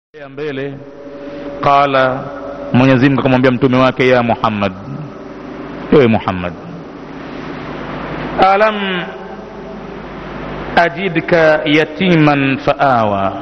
ya mbele qala mwenyezi mungu akamwambia mtume wake ya muhammad ewe muhammad alam ajidka yatiman faawa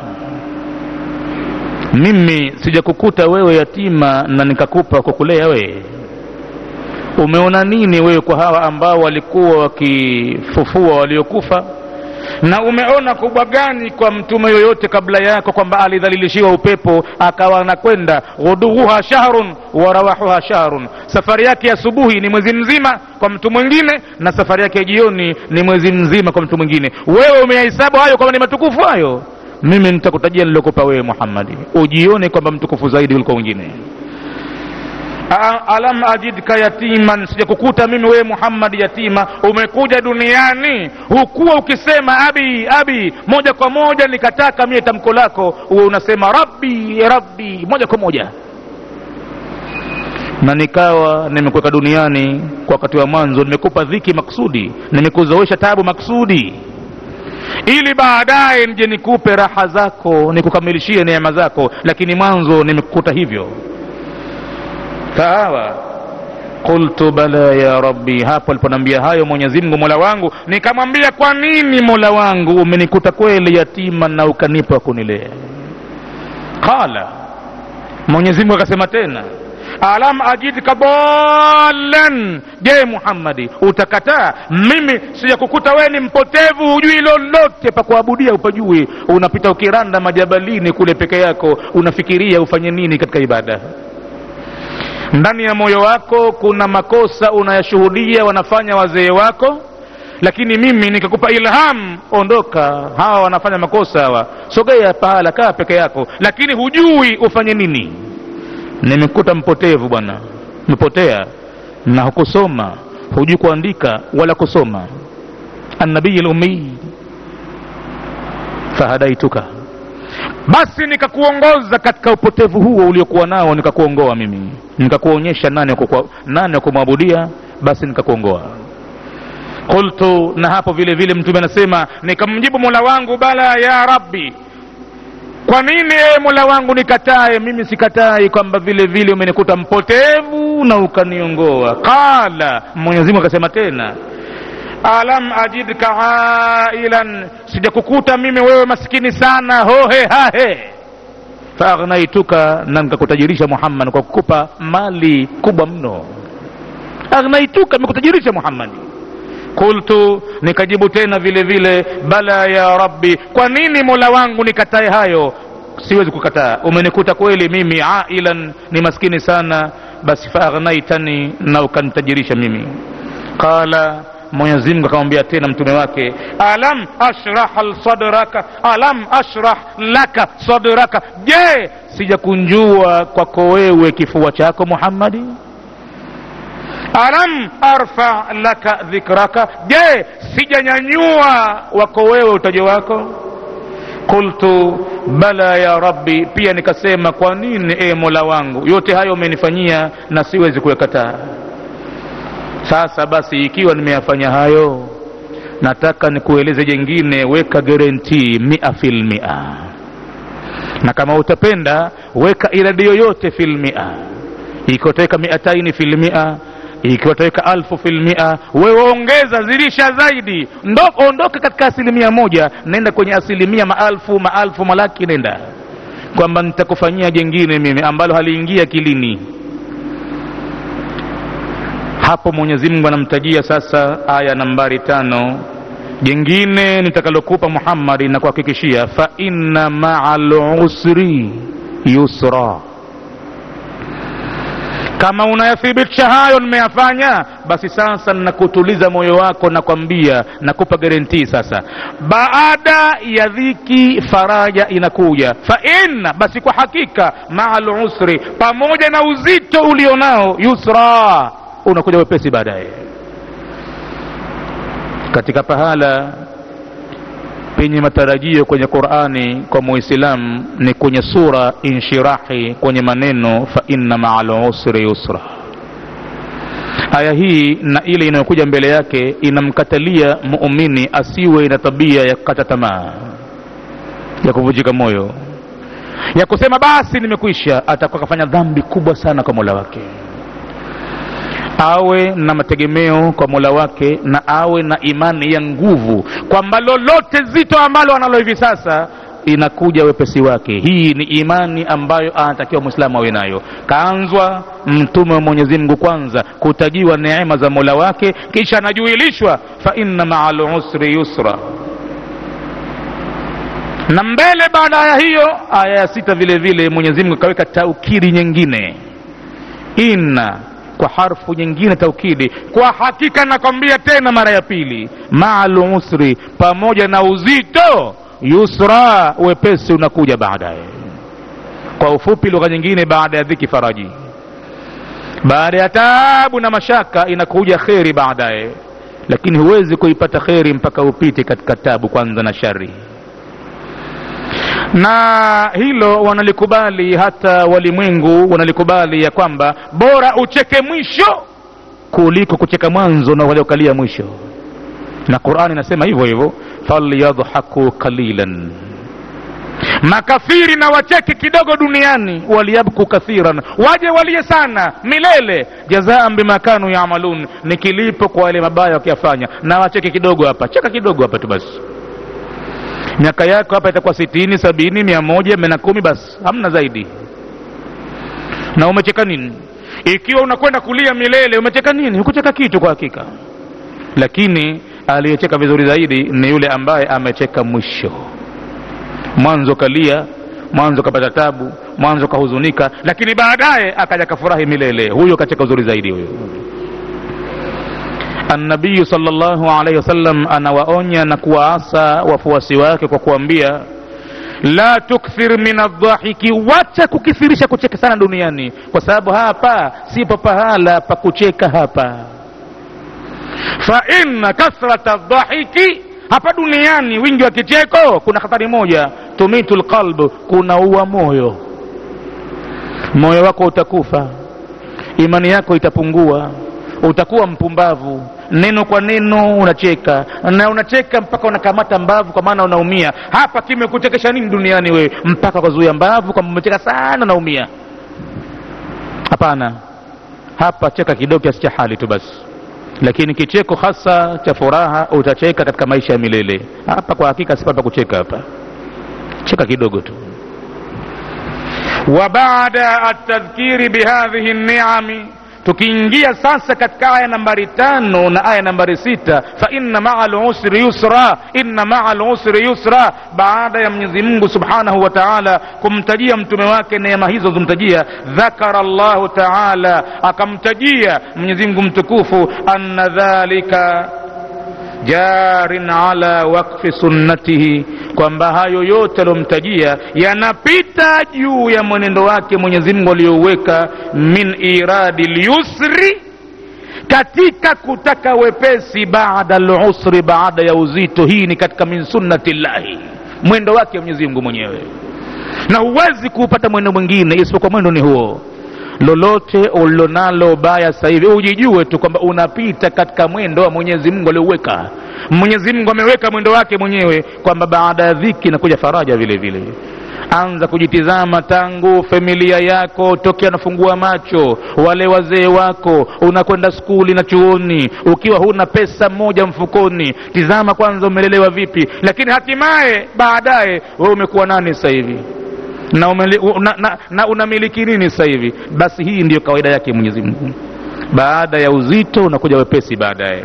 mimi sijakukuta wewe yatima na nikakupa kukulea wewe umeona nini wewe kwa hawa ambao walikuwa wakifufua waliokufa na umeona kubwa gani kwa mtume yoyote kabla yako kwamba alidhalilishiwa upepo akawa anakwenda ghuduhuha shahrun wa rawahuha shahrun safari yake ya asubuhi ni mwezi mzima kwa mtu mwingine na safari yake ya jioni ni mwezi mzima kwa mtu mwingine wewe umeyahesabu hayo kwamba ni matukufu hayo mimi nitakutajia nilokupa wewe muhammadi ujione kwamba mtukufu zaidi kuliko wengine alam ajidka yatiman sijakukuta mimi wewe muhammad yatima umekuja duniani hukuwa ukisema abi abi moja kwa moja nikataka mie tamko lako uwe unasema rabbi rabbi moja kwa moja na nikawa nimekuweka duniani kwa wakati wa mwanzo nimekupa dhiki maksudi nimekuzoesha tabu maksudi ili baadaye nje nikupe raha zako nikukamilishie neema zako lakini mwanzo nimekukuta hivyo sawa qultu bala ya rabbi hapo aliponambia hayo mwenyezi mungu mola wangu nikamwambia kwa nini mola wangu umenikuta kweli yatima na ukanipa kunilea qala mwenyezi mungu akasema tena alam ajidka dalan je muhammadi utakataa mimi sijakukuta wewe ni mpotevu hujui lolote pa kuabudia upajui unapita ukiranda majabalini kule peke yako unafikiria ufanye nini katika ibada ndani ya moyo wako kuna makosa unayashuhudia wanafanya wazee wako lakini mimi nikakupa ilham ondoka hawa wanafanya makosa hawa sogea pahala kaa peke yako lakini hujui ufanye nini nimekuta mpotevu bwana umepotea na hukusoma hujui kuandika wala kusoma annabii lumii fahadaituka basi nikakuongoza katika upotevu huo uliokuwa nao nikakuongoa mimi nikakuonyesha nani nani wa kumwabudia basi nikakuongoa qultu na hapo vile vile mtume anasema nikamjibu mola wangu bala ya rabbi kwa nini ee mola wangu nikatae mimi sikatai kwamba vile vile umenikuta mpotevu na ukaniongoa qala mwenyezimungu akasema tena alam ajidka ailan sijakukuta mimi wewe maskini sana hohe hahe faagnaituka na nikakutajirisha muhammad kwa kukupa mali kubwa mno agnaituka nimekutajirisha muhammadi qultu nikajibu tena vile vile bala ya rabbi kwa nini mola wangu nikatae hayo siwezi kukataa umenikuta kweli mimi ailan ni maskini sana basi faagnaitani na ukanitajirisha mimi qala mwenyezi mungu akamwambia tena mtume wake alam ashrah sadraka alam ashrah laka sadraka je sijakunjua kwako wewe kifua chako muhammadi alam arfa laka dhikraka je sijanyanyua wako wewe utajo wako qultu bala ya rabbi pia nikasema kwa nini e mola wangu yote hayo umenifanyia na siwezi kuyakataa sasa basi ikiwa nimeyafanya hayo nataka nikueleze jengine weka guarantee mia fil mia na kama utapenda weka iradi yoyote fil mia ikiwa utaweka miataini fil mia ikiwa utaweka alfu fil mia wewe ongeza zilisha zaidi Ndo, ondoka katika asilimia moja nenda kwenye asilimia maalfu maalfu malaki nenda kwamba nitakufanyia jengine mimi ambalo haliingia kilini hapo mwenyezi mungu anamtajia sasa aya nambari tano jingine nitakalokupa muhammadi na kuhakikishia fa inna maa lusri yusra kama unayathibitisha hayo nimeyafanya basi sasa nakutuliza moyo wako nakwambia nakupa garantii sasa baada ya dhiki faraja inakuja fa inna basi kwa hakika maa lusri pamoja na uzito ulionao yusra unakuja wepesi baadaye katika pahala penye matarajio kwenye qurani kwa muislamu ni kwenye sura inshirahi kwenye maneno fa inna maa lusri yusra aya hii na ile inayokuja mbele yake inamkatalia muumini asiwe na tabia ya kukata tamaa ya kuvunjika moyo ya kusema basi nimekwisha atakuwa akafanya dhambi kubwa sana kwa mola wake awe na mategemeo kwa mola wake na awe na imani ya nguvu kwamba lolote zito ambalo analo hivi sasa inakuja wepesi wake hii ni imani ambayo anatakiwa mwislamu awe nayo kaanzwa mtume wa mwenyezi mungu kwanza kutajiwa neema za mola wake kisha anajuilishwa fa inna maa lusri yusra na mbele baada ya hiyo aya ya sita vile vile mwenyezi mungu akaweka taukiri nyingine inna kwa harfu nyingine taukidi kwa hakika nakwambia tena mara ya pili maalu usri pamoja na uzito yusra wepesi unakuja baadaye kwa ufupi lugha nyingine baada ya dhiki faraji baada ya taabu na mashaka inakuja kheri baadaye lakini huwezi kuipata kheri mpaka upite katika tabu kwanza na shari na hilo wanalikubali hata walimwengu wanalikubali ya kwamba bora ucheke mwisho kuliko kucheka mwanzo na waliokalia mwisho na qurani inasema hivyo hivyo falyadhaku qalilan makafiri na wacheke kidogo duniani waliyabku kathiran waje walie sana milele jazaan bima kanu yamalun ni kilipo kwa wale mabaya wakiyafanya na wacheke kidogo hapa cheka kidogo hapa tu basi miaka yako hapa itakuwa sitini sabini mia moja mia na kumi basi hamna zaidi na umecheka nini ikiwa unakwenda kulia milele umecheka nini hukucheka kitu kwa hakika lakini aliyecheka vizuri zaidi ni yule ambaye amecheka mwisho mwanzo kalia mwanzo kapata tabu mwanzo kahuzunika lakini baadaye akaja kafurahi milele huyo kacheka uzuri zaidi huyo annabiyu salllahu alaihi wasallam anawaonya na kuwaasa wafuasi wake kwa kuambia la tukthir min aldhahiki wacha kukithirisha kucheka sana duniani kwa sababu hapa sipo pahala pa kucheka hapa fa inna kathrata aldhahiki hapa duniani wingi wa kicheko kuna hatari moja tumitu lqalb kunaua moyo moyo wako utakufa imani yako itapungua utakuwa mpumbavu neno kwa neno unacheka na unacheka mpaka unakamata mbavu kwa maana unaumia hapa kimekuchekesha nini duniani wewe mpaka ukazuia mbavu kwamba umecheka sana naumia hapana hapa cheka kidogo kiasi cha hali tu basi lakini kicheko hasa cha furaha utacheka katika maisha ya milele hapa kwa hakika sipapa kucheka hapa cheka kidogo tu wa baada atadhkiri bihadhihi niami tukiingia sasa katika aya nambari tano na aya nambari sita fa inna maa lusri yusra inna maa lusri yusra baada ya mwenyezi mungu subhanahu wa taala kumtajia mtume wake neema hizo zomtajia dhakara llahu taala akamtajia mwenyezi mungu mtukufu anna dhalika jarin ala wakfi sunnatihi kwamba hayo yote aliyomtajia yanapita juu ya mwenendo wake mwenyezi mungu aliyouweka min iradi lyusri katika kutaka wepesi baada lusri baada ya uzito hii ni katika min sunnati llahi mwendo wake mwenyezi mungu mwenyewe na huwezi kuupata mwendo mwingine isipokuwa mwendo ni huo lolote ulilonalo baya sasa hivi ujijue tu kwamba unapita katika mwendo wa mwenyezi mungu aliouweka mwenyezi mungu ameweka mwendo wake mwenyewe kwamba baada ya dhiki inakuja faraja vile vile anza kujitizama tangu familia yako tokea nafungua macho wale wazee wako unakwenda skuli na chuoni ukiwa huna pesa moja mfukoni tizama kwanza umelelewa vipi lakini hatimaye baadaye wewe umekuwa nani sasa hivi na, umeli, na, na, na unamiliki nini sasa hivi basi hii ndiyo kawaida yake mwenyezi mungu baada ya uzito unakuja wepesi baadaye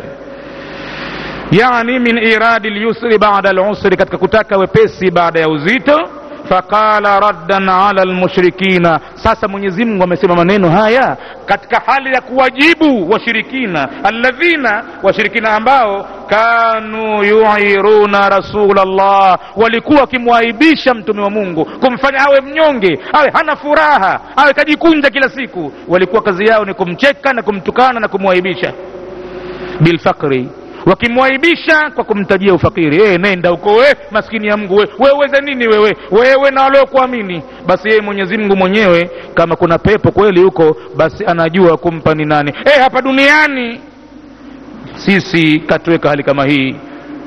yani min iradi lyusri bada lusri katika kutaka wepesi baada ya uzito faqala raddan ala lmushrikina sasa mwenyezi mungu amesema maneno haya katika hali ya kuwajibu washirikina alladhina washirikina ambao kanu yuiruna rasula llah walikuwa wakimwaibisha mtume wa mungu kumfanya awe mnyonge awe hana furaha awe kajikunja kila siku walikuwa kazi yao ni kumcheka na kumtukana na kumwaibisha bilfakri wakimwaibisha kwa kumtajia ufakiri e, nenda huko we maskini ya mungu we weweze nini wewe wewe na waliokuamini basi yeye mwenyezi mungu mwenyewe kama kuna pepo kweli huko basi anajua kumpa ni nani e, hapa duniani sisi katuweka hali kama hii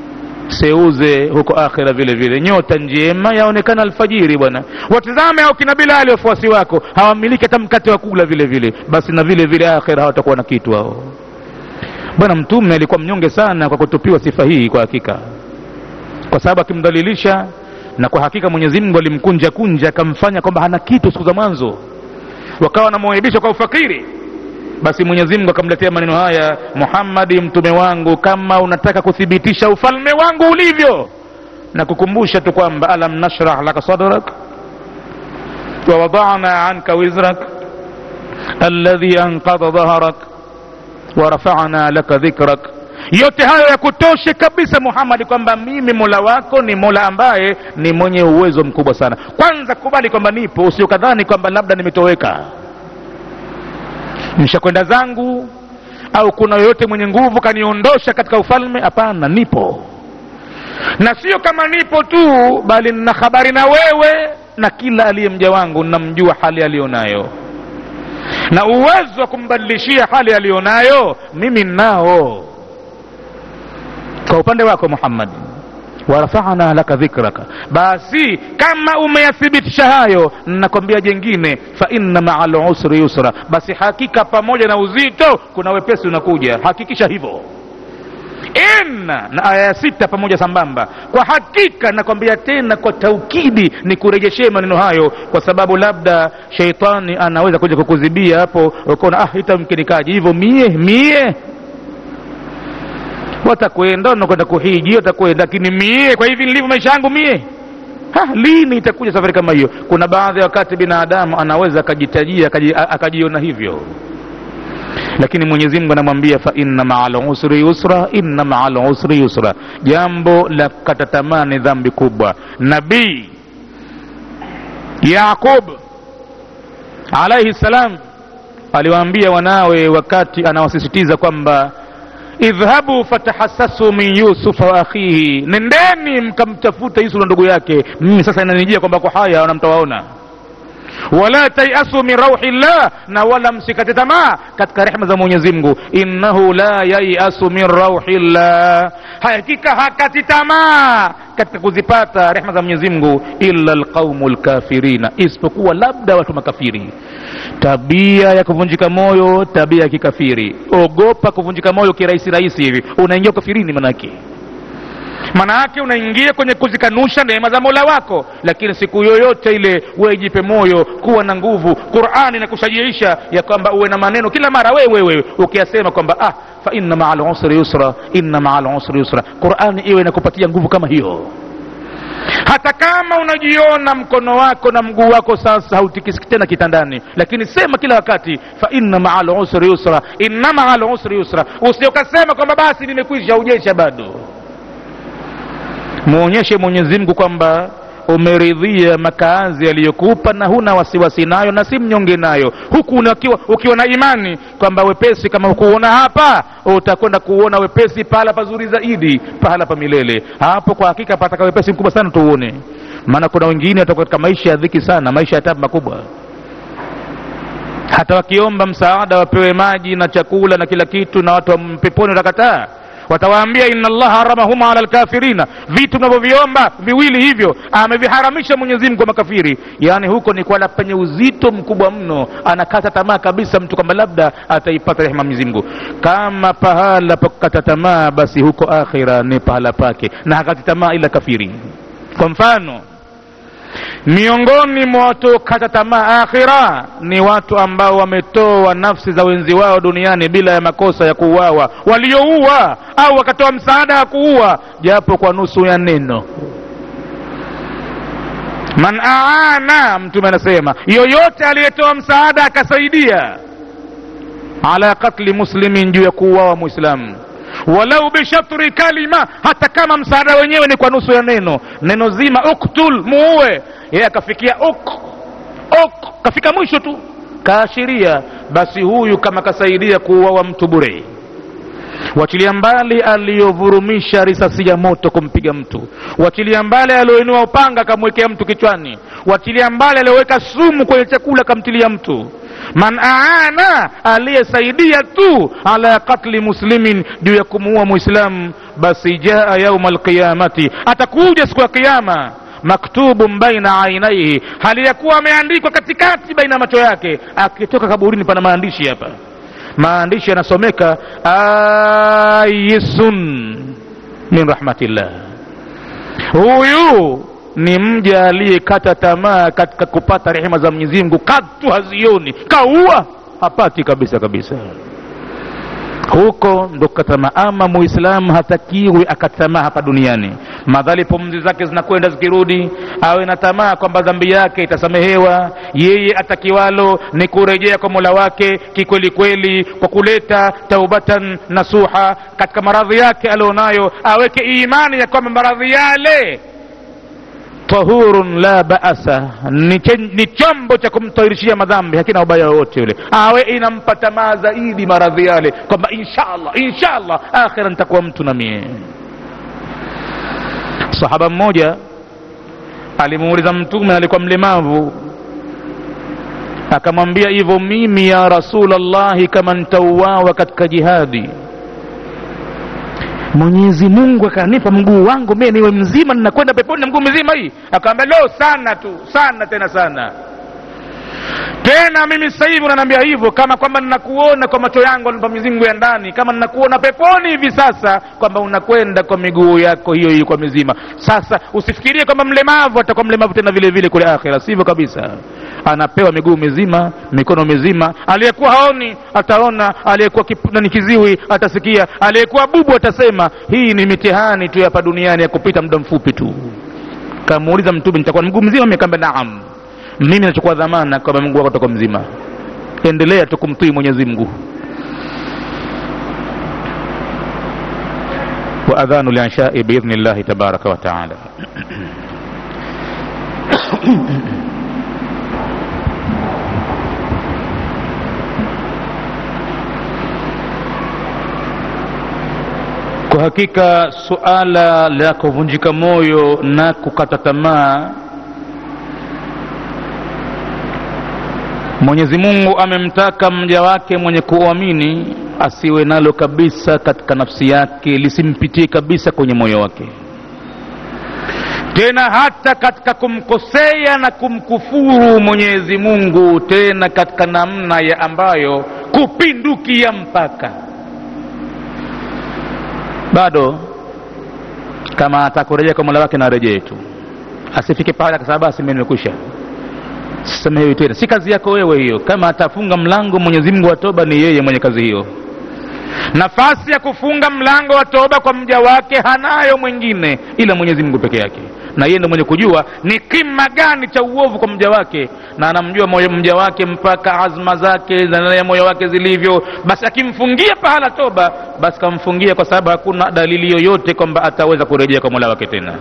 seuze huko akhira vile vile nyota njema yaonekana alfajiri bwana watizame au kina bilali wafuasi wako hawamiliki hata mkate wa kula vile vile basi na vile vile akhira hawatakuwa na kitu hao bwana mtume alikuwa mnyonge sana kwa kutupiwa sifa hii kwa hakika kwa sababu akimdhalilisha na kwa hakika mwenyezi mungu alimkunja kunja akamfanya kwamba hana kitu siku za mwanzo wakawa wanamwaibisha kwa ufakiri basi mwenyezi mungu akamletea maneno haya muhammadi mtume wangu kama unataka kuthibitisha ufalme wangu ulivyo na kukumbusha tu kwamba alam nashrah laka sadrak wawadana anka wizrak alladhi anqadha dhahrak warafana laka dhikrak yote hayo ya kutoshe kabisa muhammadi kwamba mimi mola wako ni mola ambaye ni mwenye uwezo mkubwa sana kwanza kubali kwamba nipo usiokadhani kwamba labda nimetoweka nishakwenda zangu au kuna yoyote mwenye nguvu kaniondosha katika ufalme hapana nipo na sio kama nipo tu bali nina habari na wewe na kila aliye mja wangu namjua hali aliyonayo na uwezo wa kumbadilishia hali aliyonayo mimi nao kwa upande wako muhammad warafana laka dhikraka basi kama umeyathibitisha hayo nakwambia jengine fa inna maa lusri yusra basi hakika pamoja na uzito kuna wepesi unakuja hakikisha hivyo inna na aya ya sita pamoja sambamba kwa hakika nakwambia tena kwa taukidi ni kurejeshee maneno hayo kwa sababu labda sheitani anaweza kuja kukuzibia hapo ukaona ah itamkinikaji hivyo mie mie watakwenda wanakwenda kuhiji watakwenda lakini mie kwa hivi nilivyo maisha yangu mie ha, lini itakuja safari kama hiyo kuna baadhi ya wakati binadamu anaweza akajitajia akajiona hivyo lakini mwenyezi mungu anamwambia fa inna maa lusri yusra inna maa lusri yusra jambo la kukata tamaa ni dhambi kubwa nabii yaqub alaihi salam aliwaambia wanawe wakati anawasisitiza kwamba idhhabu fatahassasu min yusufa wa akhihi nendeni mkamtafuta yusuf na ndugu yake mimi sasa inanijia kwamba kwa haya wanamtawaona wala tayasu min rauhi llah na wala msikate tamaa katika rehma za mwenyezi mungu innahu la yayasu min rauhi llah hakika hakati tamaa katika kuzipata rehma za mwenyezi mungu illa lqaumu lkafirina isipokuwa labda watu makafiri tabia ya kuvunjika moyo tabia ya kikafiri ogopa kuvunjika moyo kirahisi rahisi hivi unaingia ukafirini manake maana yake unaingia kwenye kuzikanusha neema za mola wako lakini siku yoyote ile wewe jipe moyo kuwa na nguvu qurani inakushajiisha ya kwamba uwe na maneno kila mara wewe wewe ukiyasema kwamba ah fa inna maa lusri yusra inna maa lusri yusra qurani iwe inakupatia nguvu kama hiyo hata kama unajiona mkono wako na mguu wako sasa hautikisiki tena kitandani lakini sema kila wakati fa inna maa lusri yusra inna maa lusri yusra usiokasema kwamba basi nimekwisha ujesha bado muonyeshe mwenyezi mungu kwamba umeridhia makaazi aliyokupa na huna wasiwasi nayo na si mnyonge nayo huku unakiwa, ukiwa na imani kwamba wepesi kama hukuona hapa utakwenda kuona wepesi pahala pazuri zaidi pahala pa milele hapo kwa hakika pataka wepesi mkubwa sana tuuone maana kuna wengine watakuwa katika maisha ya dhiki sana maisha ya tabu makubwa hata wakiomba msaada wapewe maji na chakula na kila kitu na watu wa peponi watakataa watawaambia inna allaha haramahuma ala lkafirina vitu mnavyoviomba viwili hivyo ameviharamisha mwenyezi mungu kwa makafiri yaani huko ni kwala penye uzito mkubwa mno anakata tamaa kabisa mtu kwamba labda ataipata rehema mwenyezi mungu kama pahala pa kukata tamaa basi huko akhira ni pahala pake na hakati tamaa ila kafiri kwa mfano miongoni mwa watu kata tamaa akhira ni watu ambao wametoa nafsi za wenzi wao duniani bila ya makosa ya kuuawa waliouua au wakatoa msaada wa kuua japo kwa nusu ya neno man aana mtume anasema yoyote aliyetoa msaada akasaidia ala katli muslimin juu ya kuuawa muislamu walau bishatri kalima hata kama msaada wenyewe ni kwa nusu ya neno neno zima uktul muue yeye akafikia uk uk kafika mwisho tu kaashiria basi huyu kama kasaidia kuuawa mtu bure wachilia mbali aliyovurumisha risasi ya moto kumpiga mtu wachilia mbali aliyoinua upanga akamwekea mtu kichwani wachilia mbali aliyoweka sumu kwenye chakula akamtilia mtu man aana aliyesaidia tu ala katli muslimin juu ya kumuua muislamu basi jaa yauma alqiyamati atakuja siku ya kiyama maktubun baina ainaihi hali ya kuwa ameandikwa katikati baina ya macho yake akitoka kaburini pana maandishi hapa maandishi yanasomeka ayisun min rahmatillah huyu ni mja aliyekata tamaa katika kupata rehema za mwenyezi mungu katu hazioni kaua hapati kabisa kabisa huko ndo kukatamaa ama muislamu hatakiwi akatamaa hapa duniani madhali pumzi zake zinakwenda zikirudi awe na tamaa kwamba dhambi yake itasamehewa yeye atakiwalo ni kurejea kwa mola wake kikweli kweli kwa kuleta taubatan nasuha katika maradhi yake alionayo aweke imani ya kwamba maradhi yale tahurun la baasa ni, chen, ni chombo cha kumtahirishia madhambi hakina ubaya wowote yule awe inampa tamaa zaidi maradhi yale kwamba inshallah inshallah akhira nitakuwa mtu na mie sahaba mmoja alimuuliza mtume alikuwa mlemavu akamwambia hivyo mimi ya rasulllahi kama ntauawa katika jihadi mwenyezi mungu akanipa mguu wangu mie niwe mzima ninakwenda peponi na mguu mzima hii akaambia lo sana tu sana tena sana tena mimi sasa hivi unaniambia hivyo kama kwamba ninakuona kwa macho yangu alinipa Mwenyezi Mungu ya ndani kama ninakuona peponi hivi sasa kwamba unakwenda kwa miguu yako hiyo hiyo kwa mizima sasa usifikirie kwamba mlemavu atakuwa mlemavu tena vile vile kule akhira sivyo kabisa anapewa miguu mizima mikono mizima aliyekuwa haoni ataona aliyekuwa ni kiziwi atasikia aliyekuwa bubu atasema hii ni mitihani tu hapa duniani ya kupita muda mfupi tu kamuuliza mtume nitakuwa na mguu mzima mikamba naam mimi nachukua dhamana kwamba mungu wako toka mzima endelea tu kumtii mwenyezi mungu waadhanu lianshai biidhni llahi tabaraka wataala kwa hakika suala la kuvunjika moyo na kukata tamaa mwenyezi mungu amemtaka mja wake mwenye kuamini asiwe nalo kabisa katika nafsi yake lisimpitie kabisa kwenye moyo wake tena hata katika kumkosea na kumkufuru mwenyezi mungu tena katika namna ya ambayo kupindukia mpaka bado kama atakurejea kwa mola wake na arejee tu asifike pale akasema basi mimi nimekwisha sisamehewi tena si kazi yako wewe hiyo kama atafunga mlango mwenyezi mungu wa toba ni yeye mwenye kazi hiyo nafasi ya kufunga mlango wa toba kwa mja wake hanayo mwingine ila mwenyezi mungu peke yake na yeye ndo mwenye kujua ni kima gani cha uovu kwa mja wake na anamjua moyo mja wake mpaka azma zake za moyo wake zilivyo basi akimfungia pahala toba basi kamfungia kwa sababu hakuna dalili yoyote kwamba ataweza kurejea kwa mola wake tena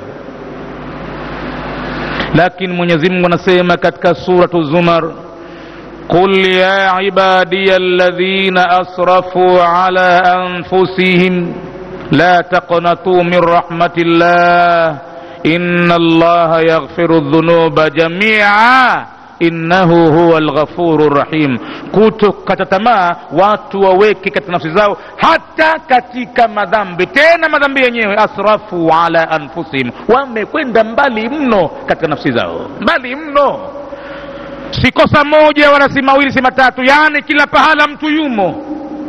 lakini mwenyezi mungu anasema katika suratu zumar قل يا عبادي الذين اسرفوا على انفسهم لا تقنطوا من رحمه الله ان الله يغفر الذنوب جميعا innahu huwa lghafuru rahim kutokata tamaa watu waweke katika nafsi zao hata katika madhambi tena madhambi yenyewe asrafu ala anfusihim wamekwenda mbali mno katika nafsi zao mbali mno si kosa moja wala si mawili si matatu yaani kila pahala mtu yumo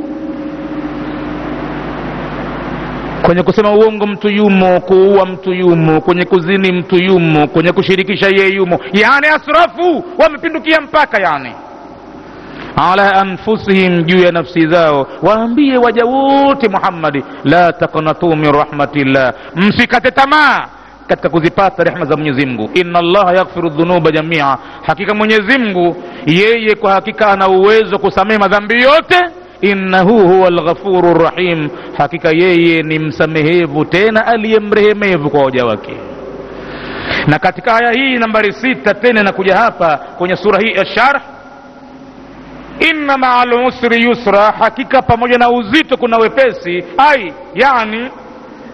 kwenye kusema uongo mtu yumo kuua mtu yumo kwenye kuzini mtu yumo kwenye kushirikisha yeye yumo yani asrafu wamepindukia mpaka yani ala anfusihim juu ya nafsi zao waambie waja wote muhammadi la taqnatu min rahmatillah msikate tamaa katika kuzipata rehma za mwenyezi mungu inna allaha yaghfiru dhunuba jamia hakika mwenyezi mungu yeye kwa hakika ana uwezo kusamehe madhambi yote innahu huwa lghafuru rahim hakika yeye ni msamehevu tena aliyemrehemevu kwa waja wake na katika aya hii nambari sita tena inakuja hapa kwenye sura hii ya sharh inna maa lusri yusra hakika pamoja na uzito kuna wepesi ai yani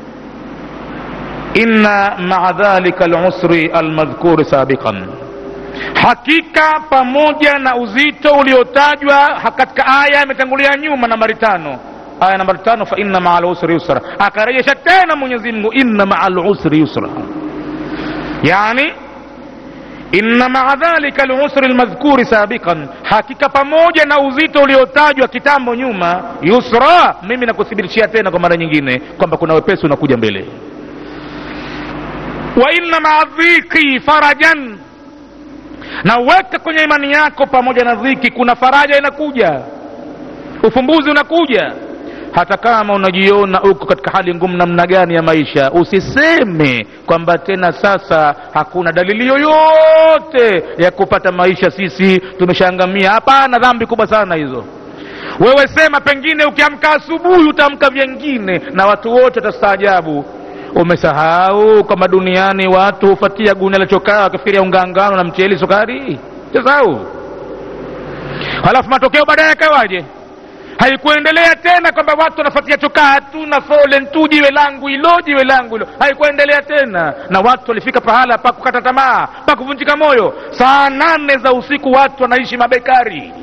inna maa dhalika lusri almadhkuri sabiqan hakika pamoja na uzito uliotajwa ha- katika aya imetangulia nyuma nambari tano aya nambari tano fa inna maa lusri yusra akarejesha tena mwenyezi mungu inna maa lusri yusra yani inna maa dhalika lusri lmadhkuri sabiqan hakika pamoja na uzito uliotajwa kitambo nyuma yusra mimi nakuthibitishia tena kwa mara nyingine kwamba kuna wepesi unakuja mbele wa inna maa dhiki farajan na weka kwenye imani yako pamoja na dhiki kuna faraja inakuja ufumbuzi unakuja hata kama unajiona uko katika hali ngumu namna gani ya maisha usiseme kwamba tena sasa hakuna dalili yoyote ya kupata maisha sisi tumeshaangamia hapana dhambi kubwa sana hizo wewe sema pengine ukiamka asubuhi utaamka vyengine na watu wote watastaajabu umesahau kwamba duniani watu hufatia gunia la chokaa wakifikiria ungangano na mcheli sukari sahau halafu matokeo baadaye yakawaje haikuendelea tena kwamba watu wanafuatia chokaa tu na folen tu jiwe langu hilo jiwe langu hilo haikuendelea tena na watu walifika pahala pa kukata tamaa pa kuvunjika moyo saa nane za usiku watu wanaishi mabekari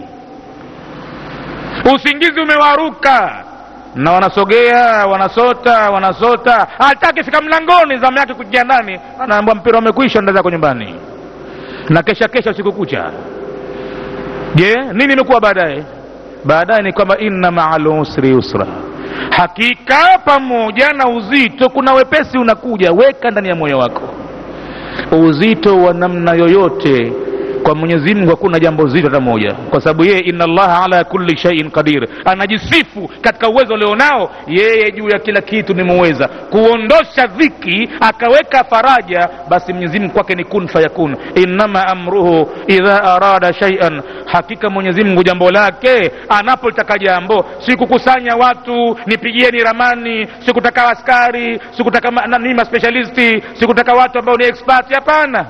usingizi umewaruka na wanasogea wanasota wanasota hata akifika mlangoni zamu yake kuingia ndani anaambwa mpira umekwisha nda zako nyumbani na kesha kesha usiku kucha je nini imekuwa baadaye baadaye ni kwamba inna maa lusri yusra hakika pamoja na uzito kuna wepesi unakuja weka ndani ya moyo wako uzito wa namna yoyote kwa mwenyezi mungu hakuna jambo zito hata moja kwa sababu yeye inna allaha ala kulli shaiin qadir anajisifu katika uwezo alionao yeye juu ya kila kitu ni muweza kuondosha dhiki akaweka faraja basi mwenyezi mungu kwake ni kun fayakun innama amruhu idha arada shaian hakika mwenyezi mungu jambo lake anapolitaka jambo sikukusanya watu nipigieni ramani sikutaka askari sikutaka ma- nani maspecialisti sikutaka watu ambao ni expert hapana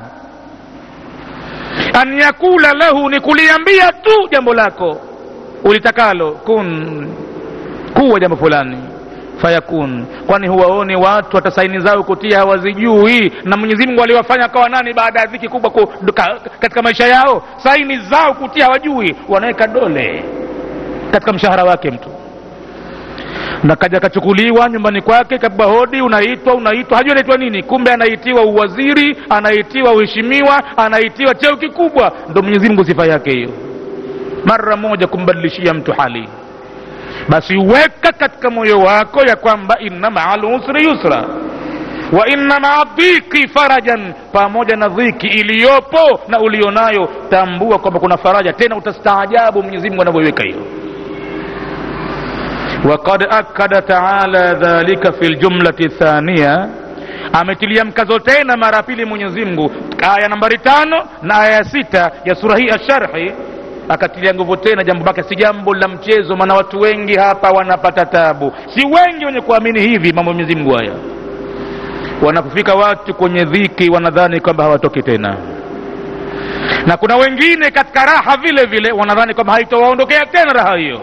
an yakula lahu ni kuliambia tu jambo lako ulitakalo kun kuwa jambo fulani fayakun kwani huwaoni watu hata saini zao kutia hawazijui na mwenyezi mungu aliwafanya kawa nani baada ya dhiki kubwa ku, ka, katika maisha yao saini zao kutia hawajui wanaweka dole katika mshahara wake mtu na kaja kachukuliwa nyumbani kwake kabwa hodi unaitwa unaitwa hajui anaitwa nini kumbe anaitiwa uwaziri anaitiwa uheshimiwa anaitiwa cheo kikubwa ndo mwenyezi mungu sifa yake hiyo mara moja kumbadilishia mtu hali basi weka katika moyo wako ya kwamba inna maa lusri yusra wa inna maa dhiki farajan pamoja na dhiki iliyopo na ulionayo tambua kwamba kuna faraja tena utastaajabu mwenyezi mungu anavyoiweka hiyo وقد أكد تعالى ذلك في الجملة الثانية ametilia mkazo tena mara pili mwenyezi mungu aya nambari tano na aya ya sita ya sura hii ya sharhi akatilia nguvu tena jambo bake si jambo la mchezo maana watu wengi hapa wanapata tabu si wengi wenye kuamini hivi mambo ya mwenyezi mungu haya wanapofika watu kwenye dhiki wanadhani kwamba hawatoki tena na kuna wengine katika raha vile vile wanadhani kwamba haitowaondokea tena raha hiyo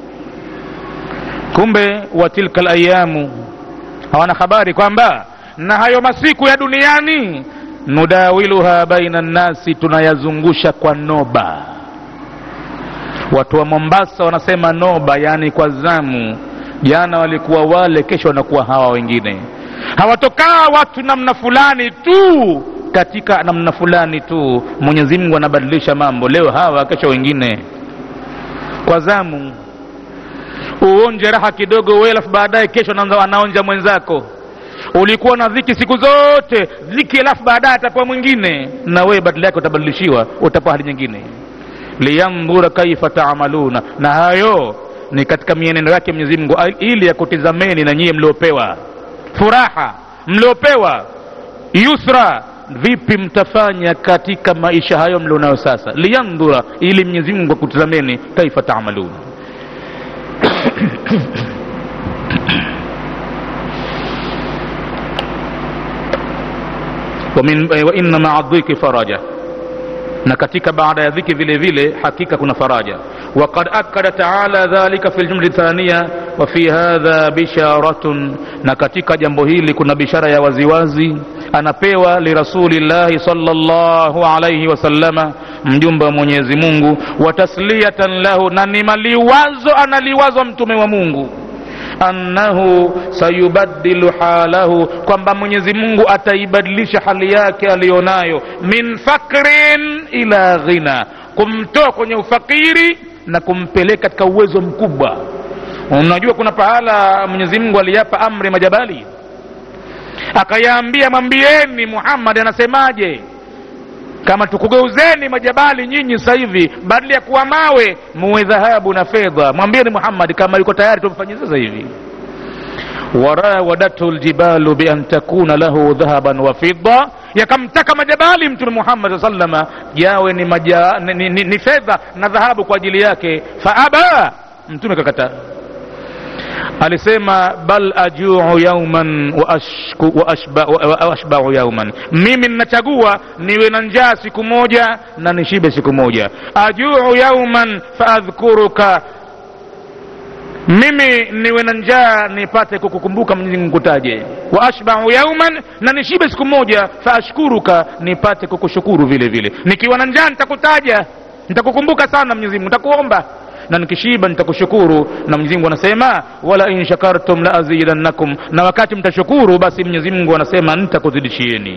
kumbe wa tilka layamu hawana habari kwamba na hayo masiku ya duniani nudawiluha baina nnasi tunayazungusha kwa noba watu wa mombasa wanasema noba yaani kwa zamu jana walikuwa wale kesho wanakuwa hawa wengine hawatokaa watu namna fulani tu katika namna fulani tu mwenyezi mungu anabadilisha mambo leo hawa kesho wengine kwa zamu uonje raha kidogo wewe alafu baadaye kesho anaanza- anaonja mwenzako ulikuwa na dhiki siku zote dhiki alafu baadaye atapewa mwingine na wewe badala yake utabadilishiwa utapewa hali nyingine liyandhura kaifa taamaluna na hayo ni katika mienendo yake mwenyezi mungu al- ili ya kutizameni na nyie mliopewa furaha mliopewa yusra vipi mtafanya katika maisha hayo mlionayo sasa liyandhura ili mwenyezi mungu akutizameni kaifa taamaluna ومن وإن مع الضيق فرجا na katika baada ya dhiki vile vile hakika kuna faraja وقد أكد تعالى ذلك في الجملة الثانية وفي هذا بشارة na katika jambo hili kuna bishara ya waziwazi anapewa lirasulillahi sallallahu alaihi wasallama mjumbe wa mwenyezi mungu wa tasliyatan lahu na ni maliwazo analiwazwa mtume wa mungu annahu sayubaddilu halahu kwamba mwenyezi mungu ataibadilisha hali yake aliyonayo min fakrin ila ghina kumtoa kwenye ufakiri na kumpeleka katika uwezo mkubwa unajua kuna pahala mwenyezi mungu aliyapa amri majabali akayaambia mwambieni muhammadi anasemaje kama tukugeuzeni majabali nyinyi sasa hivi badala ya kuwa mawe muwe dhahabu na fedha mwambieni muhammadi kama yuko tayari tumfanyie sasa hivi warawadathu ljibalu bian takuna lahu dhahaban wa fidda yakamtaka majabali mtume muhammad saa salama yawe ni, maja, ni, ni, ni, ni fedha na dhahabu kwa ajili yake faaba mtume kakataa alisema bal ajuu yauman wa ashku- wa ashba- wa- wa ashbau yauman mimi ninachagua niwe na njaa siku moja na nishibe siku moja ajuu yauman faadhkuruka mimi niwe na njaa nipate kukukumbuka mwenyezi mungu kutaje wa ashbau yauman na nishibe siku moja faashkuruka nipate kukushukuru vile vile nikiwa na njaa nitakutaja nitakukumbuka sana mwenyezi mungu nitakuomba na nikishiba nitakushukuru na mwenyezi mungu anasema wala in shakartum la azidannakum na wakati mtashukuru basi mwenyezi mungu anasema nitakuzidishieni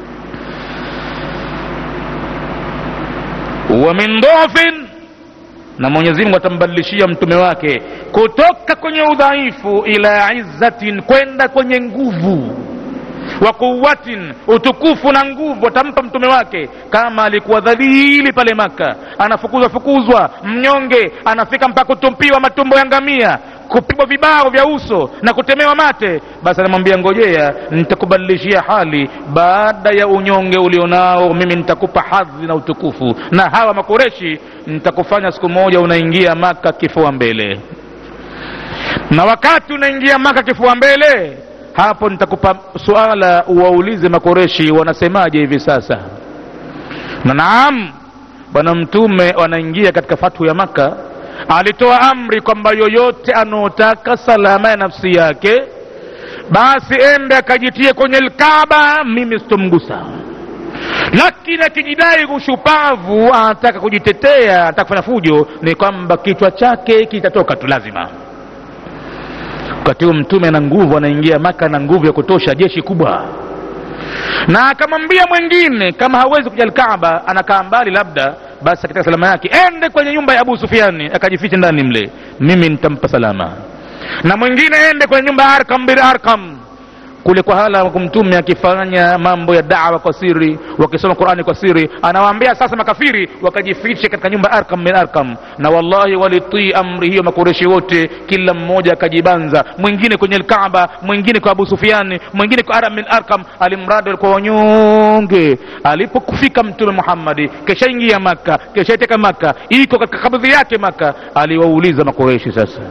wa min dhafin na mwenyezi mungu atambadilishia mtume wake kutoka kwenye udhaifu ila izzatin kwenda kwenye nguvu wa quwatin utukufu na nguvu atampa mtume wake kama alikuwa dhalili pale maka anafukuzwa fukuzwa mnyonge anafika mpaka kutumpiwa matumbo ya ngamia kupigwa vibao vya uso na kutemewa mate basi anamwambia ngojea nitakubadilishia hali baada ya unyonge ulionao mimi nitakupa hadhi na utukufu na hawa makureshi nitakufanya siku moja unaingia maka kifua mbele na wakati unaingia maka kifua mbele hapo nitakupa suala uwaulize makoreshi wanasemaje hivi sasa na naam bwana mtume wanaingia katika fathu ya maka alitoa amri kwamba yoyote anaotaka salama ya nafsi yake basi ende akajitie kwenye lkaba mimi sitomgusa lakini akijidai ushupavu anataka kujitetea anataka kufanya fujo ni kwamba kichwa chake kitatoka tu lazima wakati huo mtume ana nguvu anaingia maka na nguvu ya kutosha jeshi kubwa na akamwambia mwingine kama hawezi kuja alkaaba anakaa mbali labda basi katika salama yake ende kwenye nyumba ya abu sufiani akajificha ndani mle mimi nitampa salama na mwingine ende kwenye nyumba ya arkam bin arkam kule kwa hala mtume akifanya mambo ya dawa kwa siri wakisoma qurani kwa siri anawaambia sasa makafiri wakajifiche katika nyumba arkam min arkam na wallahi walitii amri hiyo makureshi wote kila mmoja akajibanza mwingine kwenye lkaaba mwingine kwa abu sufiani mwingine kwa aram min arkam alimradi walikuwa wanyonge alipokufika mtume muhammadi keshaingia maka keshaiteka maka iko katika kabdhi yake maka aliwauliza makureshi sasa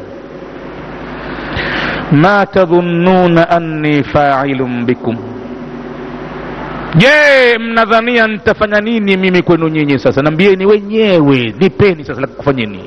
ma tadhunnuna anni failun bikum je mnadhania nitafanya nini mimi kwenu nyinyi sasa nambieni wenyewe nipeni sasa la kufanyeni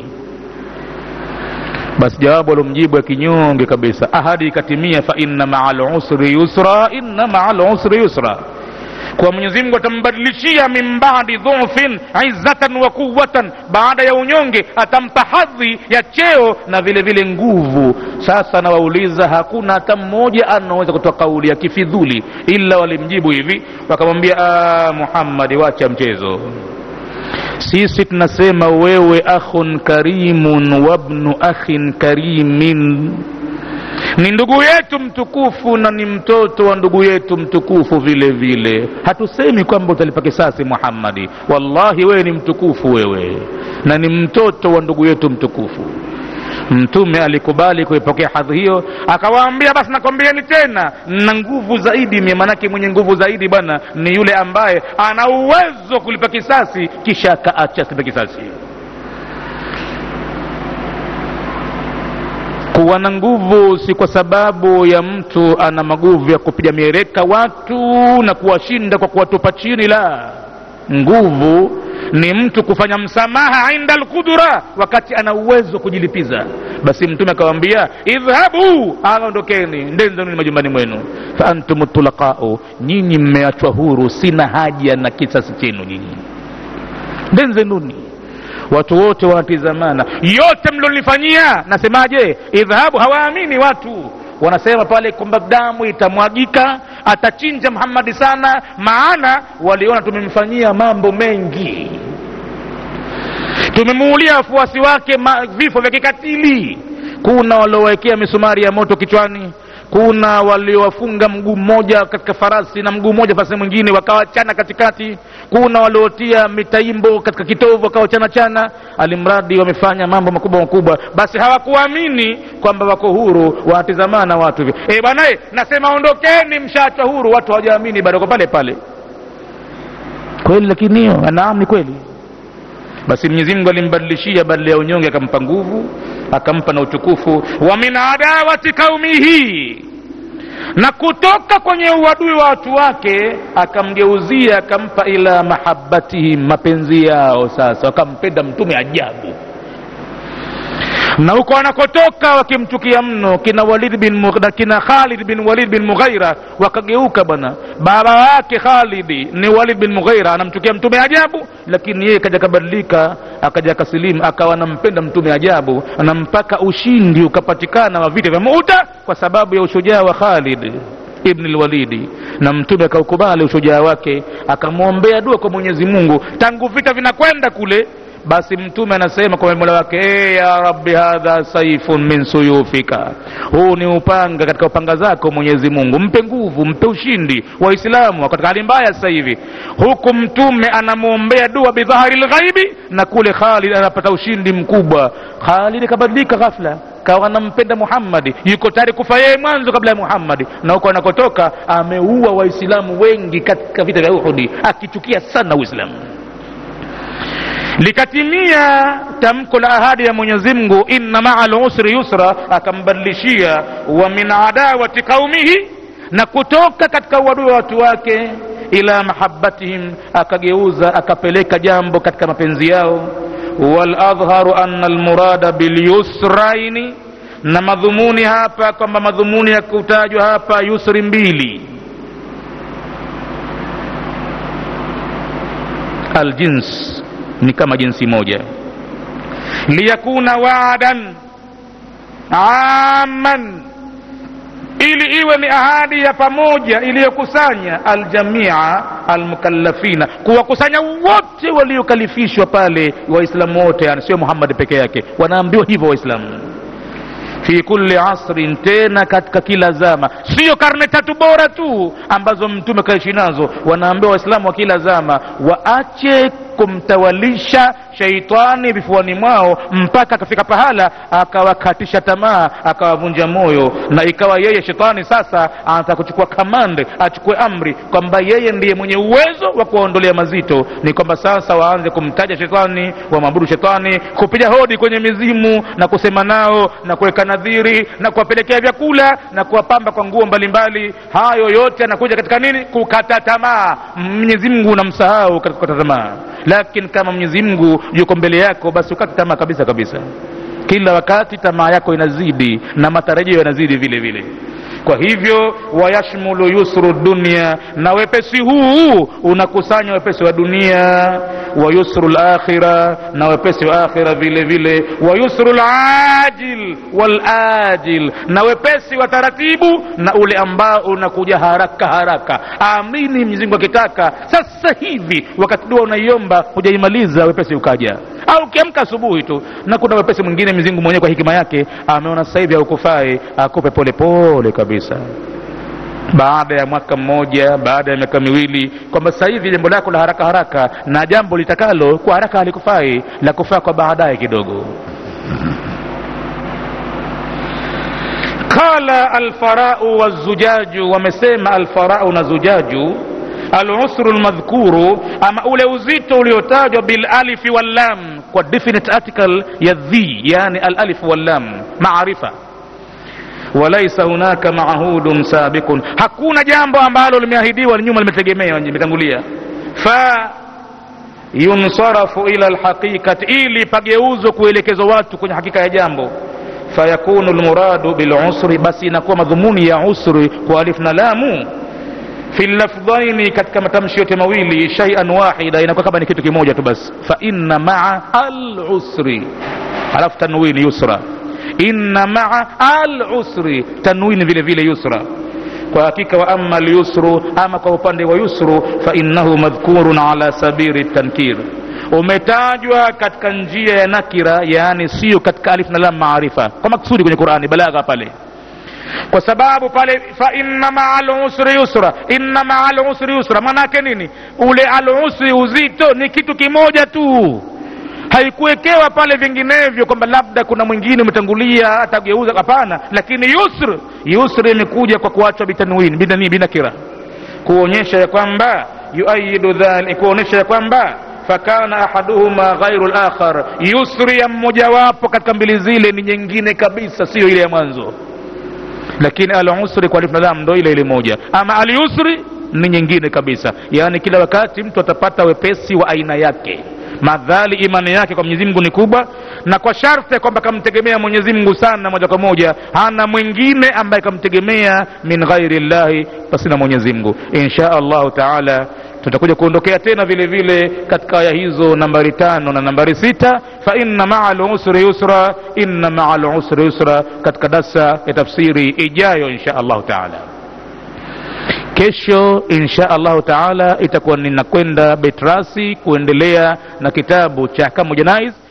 basi jawabu alomjibu ya kinyonge kabisa ahadi ikatimia fa inna maa lusri yusra inna maa lusri yusra kwa mwenyezi mungu atambadilishia min badi dhufin izzatan wa quwatan baada ya unyonge atampa hadhi ya cheo na vile vile nguvu sasa nawauliza hakuna hata mmoja anaweza kutoa kauli ya kifidhuli ila walimjibu hivi wakamwambia "Ah, muhammadi wacha mchezo sisi tunasema wewe akhun karimun wabnu akhin karimin ni ndugu yetu mtukufu na ni mtoto wa ndugu yetu mtukufu vile vile hatusemi kwamba utalipa kisasi muhammadi wallahi wewe ni mtukufu wewe na ni mtoto wa ndugu yetu mtukufu mtume alikubali kuipokea hadhi hiyo akawaambia basi nakwambieni tena na nguvu zaidi mie manake mwenye nguvu zaidi bwana ni yule ambaye ana uwezo wa kulipa kisasi kisha akaacha asipe kisasi kuwa na nguvu si kwa sababu ya mtu ana maguvu ya kupiga mieleka watu na kuwashinda kwa kuwatupa chini la nguvu ni mtu kufanya msamaha inda alqudra wakati ana uwezo wa kujilipiza basi mtume akawambia idhhabu aondokeni ndenzanuni majumbani mwenu fa antum tulaqau nyinyi mmeachwa huru sina haja na kisasi chenu nyinyi ndenzenuni watu wote wanatizamana yote mlionifanyia nasemaje idhhabu hawaamini watu wanasema pale kwamba damu itamwagika atachinja muhammadi sana maana waliona tumemfanyia mambo mengi tumemuulia wafuasi wake ma, vifo vya kikatili kuna waliowekea misumari ya moto kichwani kuna waliowafunga mguu mmoja katika farasi na mguu mmoja farasi mwingine wakawachana katikati kuna waliotia mitaimbo katika kitovu wakawachana chana alimradi wamefanya mambo makubwa makubwa basi hawakuamini kwamba wako huru wanatizamana watu hivi e bwana nasema ondokeni mshaachwa huru watu hawajaamini bado kwa pale pale kweli lakini hiyo naam ni kweli basi mwenyezi mungu alimbadilishia badala ya unyonge akampa nguvu akampa na utukufu wa min adawati kaumihi na kutoka kwenye uadui wa watu wake akamgeuzia akampa ila mahabatihim mapenzi yao sasa wakampenda mtume ajabu na huko anakotoka wakimchukia mno kina walid bin Mugh- kina khalid bin walid bin mughaira wakageuka bwana baba wake khalidi ni walid bin mughaira anamchukia mtume ajabu lakini yeye kaja kabadilika akaja kasilimu akawa anampenda mtume ajabu na mpaka ushindi ukapatikana wa vita vya muta kwa sababu ya ushujaa wa khalid ibni lwalidi na mtume akaukubali ushujaa wake akamwombea dua kwa mwenyezi mungu tangu vita vinakwenda kule basi mtume anasema kwa mola wake e ya rabbi hadha saifun min suyufika huu ni upanga katika upanga zako mwenyezi mungu mpe nguvu mpe ushindi waislamu katika hali mbaya sasa hivi huku mtume anamwombea dua bidhahari lghaibi na kule khalid anapata ushindi mkubwa khalid kabadilika ghafla kawa anampenda muhammadi yuko tayari kufa yeye mwanzo kabla ya muhammadi na huko anakotoka ameua waislamu wengi katika vita vya uhudi akichukia sana uislamu likatimia tamko la ahadi ya mwenyezi mungu inna maa lusri yusra akambadilishia wa min adawati qaumihi na kutoka katika uadui wa watu wake ila mahabatihim akageuza akapeleka jambo katika mapenzi yao waladhharu anna almurada bilyusraini na madhumuni hapa kwamba madhumuni ya kutajwa hapa yusri mbili aljins ni kama jinsi moja liyakuna waadan aman ili iwe ni ahadi ya pamoja iliyokusanya aljamia almukallafina kuwakusanya wote waliokalifishwa pale waislamu wote yani sio muhammadi peke yake wanaambiwa hivyo waislamu fi kulli asrin tena katika kila zama sio karne tatu bora tu ambazo mtume kaishi nazo wanaambiwa waislamu wa kila zama waache kumtawalisha sheitani vifuani mwao mpaka akafika pahala akawakatisha tamaa akawavunja moyo na ikawa yeye shetani sasa anataka kuchukua kamande achukue amri kwamba yeye ndiye mwenye uwezo wa kuwaondolea mazito ni kwamba sasa waanze kumtaja shetani wamwabudu shetani kupiga hodi kwenye mizimu na kusema nao na kuweka nadhiri na kuwapelekea vyakula na kuwapamba kwa nguo mbalimbali hayo yote yanakuja katika nini kukata tamaa mwenyezi mungu unamsahau katika kukata tamaa lakini kama mwenyezi mungu yuko mbele yako basi ukate tamaa kabisa kabisa kila wakati tamaa yako inazidi na matarajio yanazidi vile vile kwa hivyo wayashmulu yusru dunia na wepesi huu unakusanya wepesi wa dunia wa yusru lakhira na wepesi wa akhira vile vile wa yusru lajil walajil na wepesi wa taratibu na ule ambao unakuja haraka haraka amini mzingu akitaka sasa hivi wakati dua unaiomba hujaimaliza wepesi ukaja au ukiamka asubuhi tu na kuna wepesi mwingine mizingu mwenyewe kwa hikima yake ameona sasa hivi haukufai akupe polepole kabisa baada ya mwaka mmoja baada ya miaka miwili kwamba sasa hivi jambo lako la haraka haraka na jambo litakalo kwa haraka halikufai la kufaa kwa baadaye kidogo qala alfarau wazujaju wamesema alfarau na zujaju alusru lmadhkuru ama ule uzito uliotajwa bilalifi wallam kwa definite article ya dhi yani alalifu wallam maarifa walaisa hunaka maahudun sabiqun hakuna jambo ambalo limeahidiwa nyuma limetegemea limetangulia fa yunsarafu ila lhaqiqati ili pageuzwe kuelekezwa watu kwenye hakika ya jambo fayakunu lmuradu bilusri basi inakuwa madhumuni ya usri kwa alif na lamu fi lafdhaini katika matamshi yote mawili shaian wahida inakuwa kama ni kitu kimoja tu basi fa inna maa alusri alafu tanwini yusra inna maa alusri tanwini vile vile yusra kwa hakika wa ama lyusru ama kwa upande wa yusru fa innahu madhkurun ala sabili tankir umetajwa katika njia ya nakira yaani sio katika alif na lam maarifa kwa maksudi kwenye qurani balagha pale kwa sababu pale fa inna maa lusri yusra inna maa lusri yusra maanaake nini ule alusri uzito ni kitu kimoja tu haikuwekewa pale vinginevyo kwamba labda kuna mwingine umetangulia atageuza hapana lakini yusr yusr imekuja kwa kuachwa bitanwin binani binakira kuonyesha ya kwamba yuayidu dhalik kuonyesha ya kwamba fakana ahaduhuma ghairu lakhar yusri ya mmojawapo katika mbili zile ni nyingine kabisa siyo ile ya mwanzo lakini alusri kwa alif na lam ndo ile ile moja ama alyusri ni nyingine kabisa yaani kila wakati mtu atapata wepesi wa aina yake madhali imani yake kwa mwenyezi mungu ni kubwa na kwa sharti kwamba kamtegemea mwenyezi mungu sana moja kwa moja hana mwingine ambaye kamtegemea min ghairi llahi pasina mwenyezi mungu insha allahu taala tutakuja kuondokea tena vile vile katika aya hizo nambari tano na nambari sita fa inna maa lusri yusra inna maa lusri yusra katika darsa ya tafsiri ijayo insha allahu taala kesho insha allahu taala itakuwa ninakwenda betrasi kuendelea na kitabu cha ahkamu janais